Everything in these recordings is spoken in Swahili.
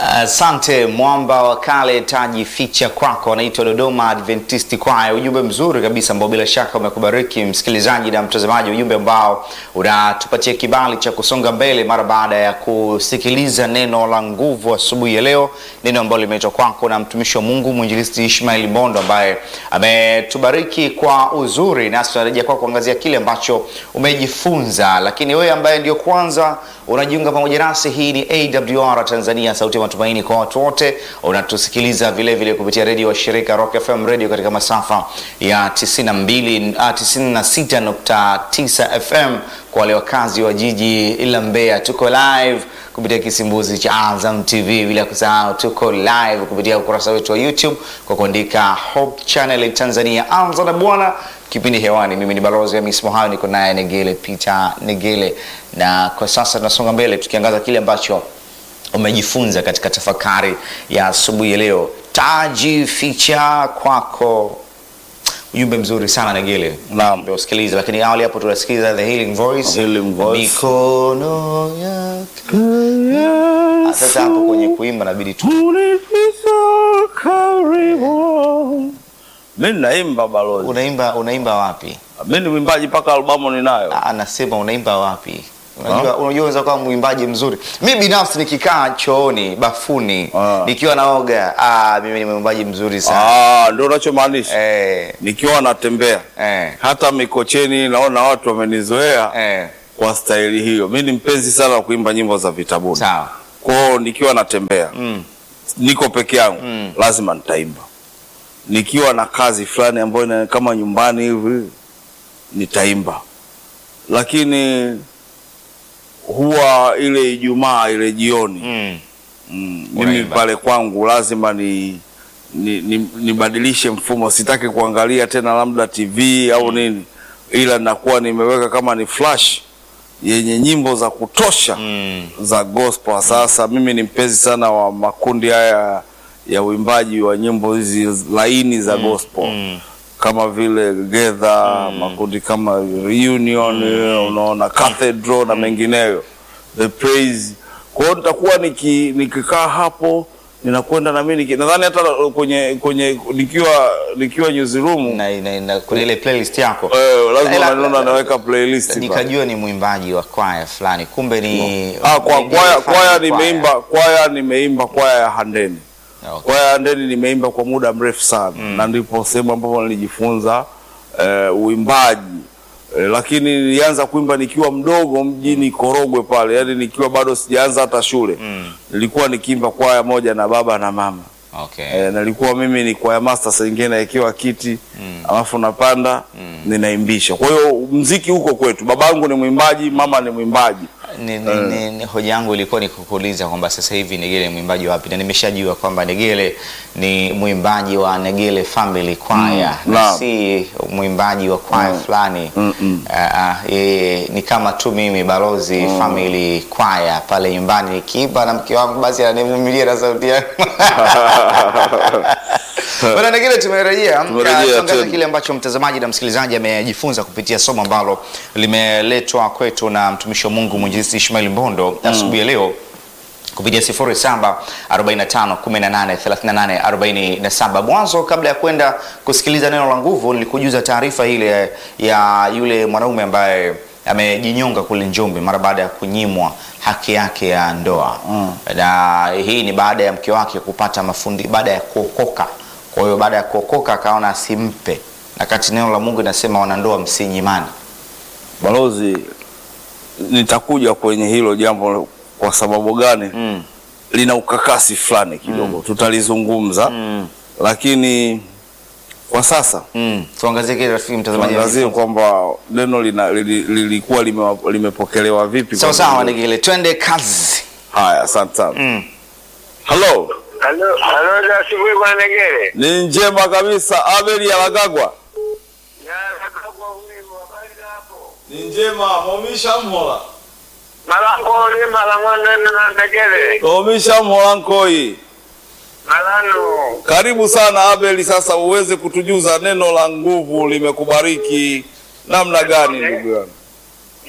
Asante mwamba wa kale, taji ficha kwako, anaitwa Dodoma Adventist Choir. Ujumbe mzuri kabisa ambao bila shaka umekubariki msikilizaji na mtazamaji, ujumbe ambao unatupatia kibali cha kusonga mbele mara baada ya kusikiliza neno la nguvu asubuhi ya leo, neno ambalo limeitwa kwako na mtumishi wa Mungu mwinjilisti Ishmael Bondo ambaye ametubariki kwa uzuri, nasi tunarejea kwa kuangazia kile ambacho umejifunza. Lakini wewe ambaye ndio kwanza unajiunga pamoja nasi, hii ni AWR Tanzania, sauti ya matumaini kwa watu wote. Unatusikiliza vile vile kupitia redio wa shirika Rock FM Radio katika masafa ya 92 ah, 96.9 FM kwa wale wakazi wa jiji la Mbeya. Tuko live kupitia kisimbuzi cha Azam TV, bila kusahau tuko live kupitia ukurasa wetu wa YouTube kwa kuandika Hope Channel Tanzania. Anza na Bwana kipindi hewani. Mimi ni balozi ya Miss Mohayo, niko naye Negele Peter Negele, na kwa sasa tunasonga mbele tukiangaza kile ambacho umejifunza katika tafakari ya asubuhi ya leo. Taji ficha kwako, ujumbe mzuri sana Negele, Naam. ndio usikilize. Lakini awali hapo tunasikiliza the healing voice, Healing Voice. mikono yake. Ah, Sasa hapo kwenye kuimba nabidi tu Unificha karibu. Mi naimba balozi, unaimba, unaimba wapi? mi ni mwimbaji mpaka albamu ninayo. Ah, anasema unaimba wapi? Unajua, unajua unaweza kuwa mwimbaji mzuri. Mi binafsi nikikaa chooni, bafuni, Ah. nikiwa naoga, ah, mimi ni mwimbaji mzuri sana. Ah, ndio unachomaanisha. Eh, Nikiwa natembea eh, hata Mikocheni naona watu wamenizoea eh, kwa staili hiyo. Mi ni mpenzi sana wa kuimba nyimbo za vitabuni, sawa. kwao nikiwa natembea Mm. niko peke yangu Mm. lazima nitaimba. Nikiwa na kazi fulani ambayo ina- kama nyumbani hivi nitaimba, lakini huwa ile Ijumaa ile jioni Mm. mm, mimi Unaimba. pale kwangu lazima ni ni- ni- nibadilishe mfumo. Sitaki kuangalia tena labda TV au nini, ila nakuwa nimeweka kama ni flash yenye nyimbo za kutosha Mm. za gospel. Sasa mimi ni mpenzi sana wa makundi haya ya uimbaji wa nyimbo hizi laini za gospel Mm. kama vile Together, makundi kama Reunion, unaona Cathedral na mengineyo, The Praise. Kwa hiyo nitakuwa niki, nikikaa hapo ninakwenda na mimi niki- nadhani hata kwenye kwenye nikiwa nikiwa newsroom Na, na, na, kuna ile playlist yako eh, lazima Ila- unaniona naweka playlist pale. nikajua ni mwimbaji wa kwaya fulani, kumbe ni Ah, kwa ni- kwaya ni- kwaya kwaya. nimeimba kwaya nimeimba kwaya ya Handeni. Okay. Kwaya ya Handeni nimeimba kwa muda mrefu sana na ndipo sehemu ambapo nilijifunza eh, uimbaji eh, lakini nilianza kuimba nikiwa mdogo mjini Korogwe pale, yani nikiwa bado sijaanza hata shule Mm. nilikuwa nikiimba kwaya moja na baba na mama Okay. eh, nilikuwa mimi ni kwaya master, saa ingine naekewa kiti alafu napanda ninaimbisha. Kwa hiyo mziki huko kwetu, babangu ni mwimbaji, mama ni mwimbaji. Ni, ni, ni, ni, hoja yangu ilikuwa ni kukuuliza kwamba sasa hivi Negele ni mwimbaji wapi, na nimeshajua kwamba Negele ni mwimbaji wa Negele Family Choir Mm, na naam. si mwimbaji wa kwaya fulani. Mm, mm. Ah, ah, yeye ni kama tu mimi balozi Family Choir pale nyumbani nikiimba na mke wangu basi ananivumilia na sauti yangu. Bwana Negele, tumerejea Tumerejea Ah, tuangaze tena. kile ambacho mtazamaji na msikilizaji amejifunza kupitia somo ambalo limeletwa kwetu na mtumishi wa Mungu mwinjilisti Ishmael Mbondo asubuhi ya leo kupitia 07 45 18 38 47. Mwanzo, kabla ya kwenda kusikiliza neno la nguvu, nilikujuza taarifa ile ya yule mwanaume ambaye amejinyonga kule Njombe mara baada ya kunyimwa haki yake ya ndoa na hii ni baada ya mke wake kupata mafundi baada ya kuokoka. Kwa hiyo baada ya kuokoka akaona asimpe, na kati neno la Mungu inasema wanandoa msinyimani. Balozi, nitakuja kwenye hilo jambo kwa sababu gani? Mm. Lina ukakasi fulani kidogo, tutalizungumza Mm. lakini kwa sasa Mm. Tuangazie kile rafiki mtazamaji. tuangazie kwamba neno lina- lili- lilikuwa lime, limepokelewa vipi. Sawa kwa sawa, jamii. Negele, twende kazi. Haya, asante sana. Mm. Halo, Halo, halo za asubuhi bwana Negere. ni njema kabisa. Abeli Alagagwa, Ya nakagwa huyu habari za hapo. ni njema. Momisha mhola, Malango ole malangwana na Negere. momisha mhola nkoi. Malano. Karibu sana Abeli, sasa uweze kutujuza neno la nguvu limekubariki namna gani, ndugu yangu?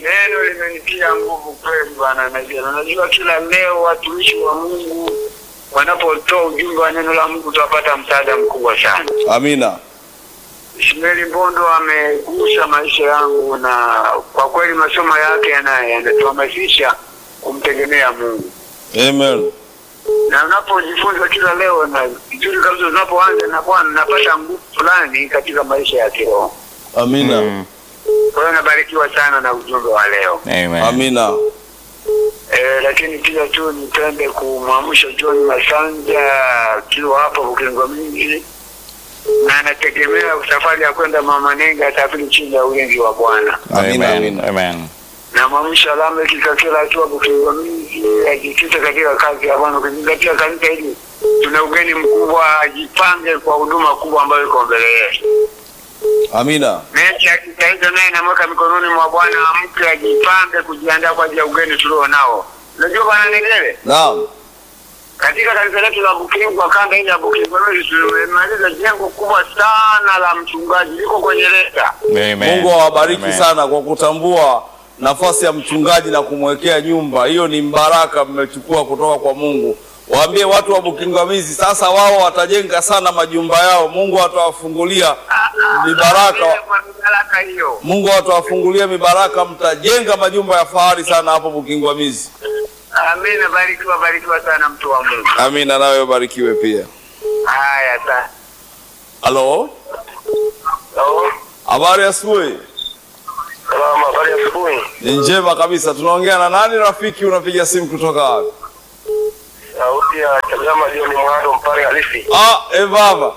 Neno limenitia nguvu kweli bwana Negere. Unajua kila leo watumishi wa Mungu wanapotoa ujumbe wa neno la Mungu tutapata msaada mkubwa sana. Amina. Ishmaeli Mbondo amegusa maisha yangu, na kwa kweli masomo yake yana- yanatuhamasisha kumtegemea Mungu, Amen. na unapojifunza kila leo na vizuri kabisa, unapoanza na Bwana napata nguvu fulani katika maisha ya kiroho. Amina. Mm. Kwa hiyo nabarikiwa sana na ujumbe wa leo. Amen. Amina. Eh, lakini pia tu nipende kumwamsha John Masanja akiwa hapo Bukingo mingi na anategemea safari ya kwenda Mama Nenga atafiri chini ya ulinzi wa Bwana. Amina, Amen. amina. Amen. Na mwamsha Lameck Kakela akiwa Bukingo mingi ajikite katika kazi ya Bwana, ukizingatia kanisa hili tuna ugeni mkubwa, ajipange kwa huduma kubwa ambayo iko mbele yetu. Amina. Mechi akitaiza naye namweka mikononi mwa Bwana, amke ajipange kujiandaa kwa ajili ya ugeni tulio nao. Unajua Bwana Negere, Naam. katika kanisa letu la Bukingwa, kanda hii ya Bukingwa, tumemaliza jengo kubwa sana la mchungaji, liko kwenye leta. Amen. Mungu awabariki Amen. sana kwa kutambua nafasi ya mchungaji na kumwekea nyumba. Hiyo ni mbaraka mmechukua kutoka kwa Mungu. Waambie watu wa Bukingamizi sasa wao watajenga sana majumba yao. Mungu atawafungulia mibaraka. Kwa mibaraka hiyo. Mungu atawafungulia mibaraka, mtajenga majumba ya fahari sana hapo Bukingamizi. Amina, barikiwa, barikiwa sana mtu wa Mungu. Amina, nawe ubarikiwe pia. Haya, sana. Halo, Halo. habari ya asubuhi? Salama, habari ya asubuhi. Ni njema kabisa. Tunaongea na nani rafiki? Unapiga simu kutoka wapi? Sauti ya Chagama ndio ni mwando mpare halisi. Ah, evava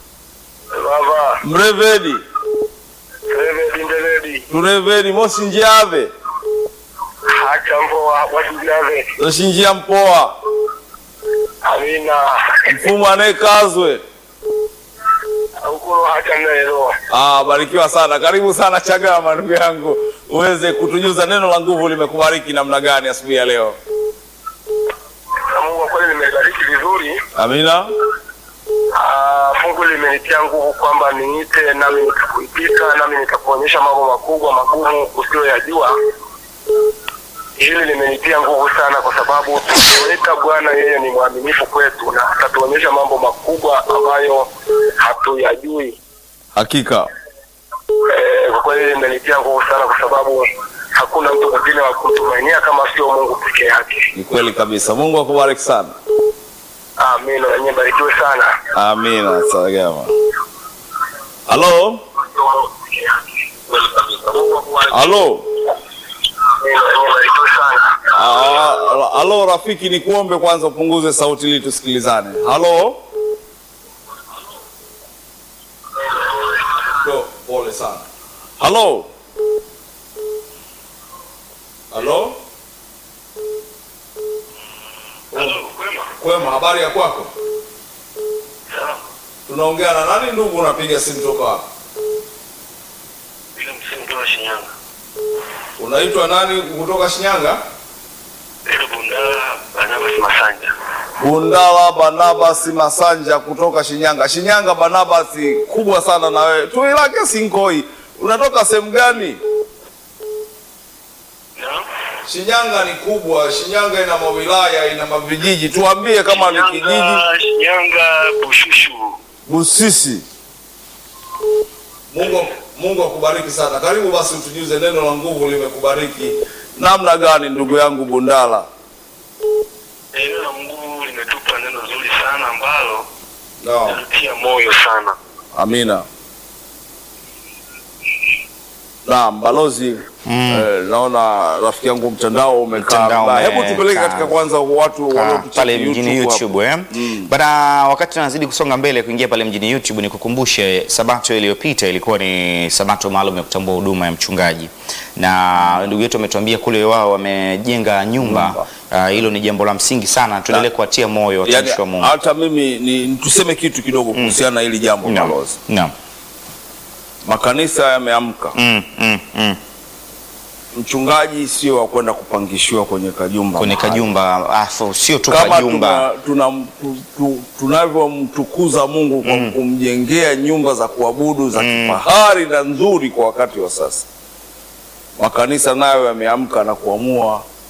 Baba, mrevedi Reve Dindeledi, turevedi mosinjave hacha mvoa wajijave. toshinjia mpoa Amina. mfumu anayekazwe. Ukuro hacha mnaelewa. Ah, barikiwa sana, karibu sana Chagama ndugu yangu, uweze kutujuza neno la nguvu limekubariki namna gani asubuhi ya leo. Na Mungu kwa kweli nimebariki vizuri. Amina, Ah, fungu limenitia nguvu kwamba niite nami nitakuitika nami nitakuonyesha mambo makubwa magumu usiyoyajua. Hili limenitia nguvu sana kwa sababu tukiweka Bwana yeye ni mwaminifu kwetu na atatuonyesha mambo makubwa ambayo hatuyajui. hakika Eh, kwa kweli limenitia nguvu sana kwa sababu hakuna mtu mwingine wa kumtumainia kama sio Mungu peke yake. ni kweli kabisa. Mungu akubariki sana. Amina, nanyi barikiwe sana. Amina, Chagama. Halo, halo, Amina, nanyi barikiwe sana. Ah, halo rafiki, ni kuombe kwanza upunguze sauti ili tusikilizane. Halo, Yo, pole sana. Halo, halo, kwema, habari ya kwako? Tunaongea na nani ndugu? Unapiga simu toka wapi? Bila msimu wa Shinyanga. Unaitwa nani kutoka Shinyanga? Ile Bundala Barnabas Masanja. Bundala Barnabas Masanja kutoka Shinyanga. Shinyanga Barnabas, kubwa sana na wewe. Tuilake Sinkoi. Unatoka sehemu gani? Naam. Shinyanga ni kubwa. Shinyanga ina mawilaya, ina mavijiji. Tuambie kama ni kijiji. Shinyanga, Shinyanga Bushushu. Busisi. Mungu Mungu akubariki sana. Karibu basi utujuze neno la nguvu limekubariki namna gani ndugu yangu Bundala? Neno la Mungu limetupa neno zuri sana ambalo Naam. linatutia moyo sana. Amina. Naam, balozi eh, naona rafiki yangu mtandao umekaa Mtandao mbaya. Hebu umekaa. tupeleke katika kwanza watu Ka- wanaotucheki pale mjini YouTube eh? Mm. Bana, wakati tunazidi kusonga mbele kuingia pale mjini YouTube, ni kukumbushe sabato iliyopita ilikuwa ni sabato maalum ya kutambua huduma ya mchungaji, na ndugu yetu ametuambia kule wao wamejenga nyumba. Nyumba. Ah, Hilo ni jambo la msingi sana, tuendelee kuwatia moyo Yani, watumishi wa Mungu. hata mimi ni tuseme kitu kidogo kuhusiana na hili jambo Naam. balozi. Naam. Makanisa yameamka. Mm, mm, mm. Mchungaji sio wa kwenda kupangishiwa kwenye kajumba. Kwenye mahali. kajumba, afu sio tu kama kajumba. tuna, tuna, tu, tu, tunavyomtukuza Mungu kwa kumjengea nyumba za kuabudu za kifahari na nzuri kwa wakati wa sasa, makanisa nayo yameamka na kuamua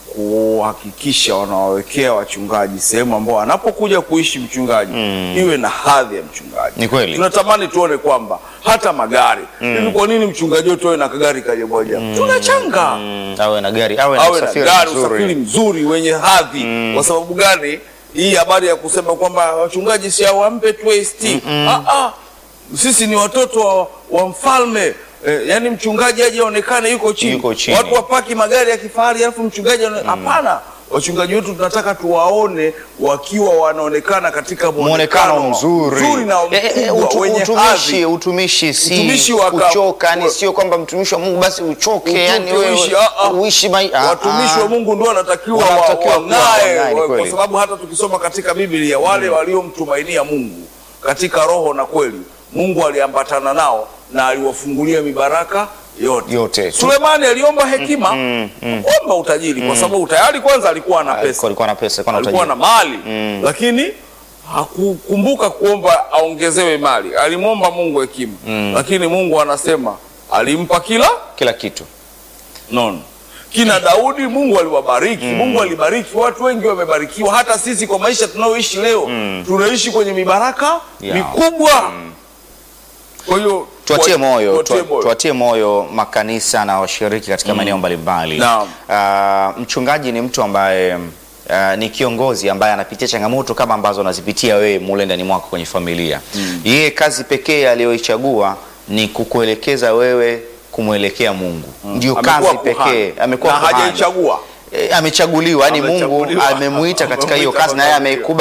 kuhakikisha wanawawekea wachungaji sehemu ambao anapokuja kuishi mchungaji iwe na hadhi ya mchungaji. Ni kweli. Tunatamani tuone kwamba hata magari hivi, kwa nini mchungaji wetu awe na kagari kaja moja? Tunachanga Mm, awe na gari awe na awe na usafiri gari mzuri. usafiri mzuri wenye hadhi. Kwa sababu gani? Hii habari ya kusema kwamba wachungaji si awampe tu ST. Ah, ah. Sisi ni watoto wa, wa mfalme eh, yani mchungaji aje aonekane yuko chini. Yuko chini. Watu wapaki magari ya kifahari alafu mchungaji aone- hapana. Wachungaji wetu tunataka tuwaone wakiwa wanaonekana katika muonekano mzuri, mzuri na Eh, eh, mkubwa utu- wenye utumishi hadhi. utumishi si Utumishi wa ka- kuchoka, yani wa- sio kwamba mtumishi wa Mungu basi uchoke, Utu- yani wewe utumishi, ah, ah. uishi mai ah, watumishi ah. wa Mungu ndio wanatakiwa wa- Wanatakiwa kuwa wang'ae, wang'ae, ni wa- kweli. kwa sababu hata tukisoma katika Biblia wale waliomtumainia Mungu katika roho na kweli, Mungu aliambatana nao na aliwafungulia mibaraka yote. Yote. Sulemani aliomba hekima, omba utajiri, kwa sababu tayari kwanza alikuwa na Alikuwa- pesa, alikuwa na pesa, alikuwa na alikuwa na utajiri. mali, lakini hakukumbuka kuomba aongezewe mali. Alimwomba Mungu hekima, lakini Mungu anasema alimpa kila kila kitu. nono kina Daudi Mungu aliwabariki. Mungu alibariki watu wengi, wamebarikiwa. Hata sisi kwa maisha tunayoishi leo tunaishi kwenye mibaraka Ya. mikubwa. Kwa hiyo Tuatie wa- moyo, tuatie tu- tuatie moyo makanisa na washiriki katika maeneo mbalimbali. Naam. Ah, mchungaji ni mtu ambaye ah, ni kiongozi ambaye anapitia changamoto kama ambazo unazipitia wewe mule ndani mwako kwenye familia. Yeye kazi pekee aliyoichagua ni kukuelekeza wewe kumwelekea Mungu. Ndio Amekuwa kazi kuhani. pekee. Amekuwa na kuhani. hajaichagua E, amechaguliwa yani Mungu Amechaguliwa. amemuita katika hiyo Amemuita kazi na yeye kwa kazi hiyo. ameikubali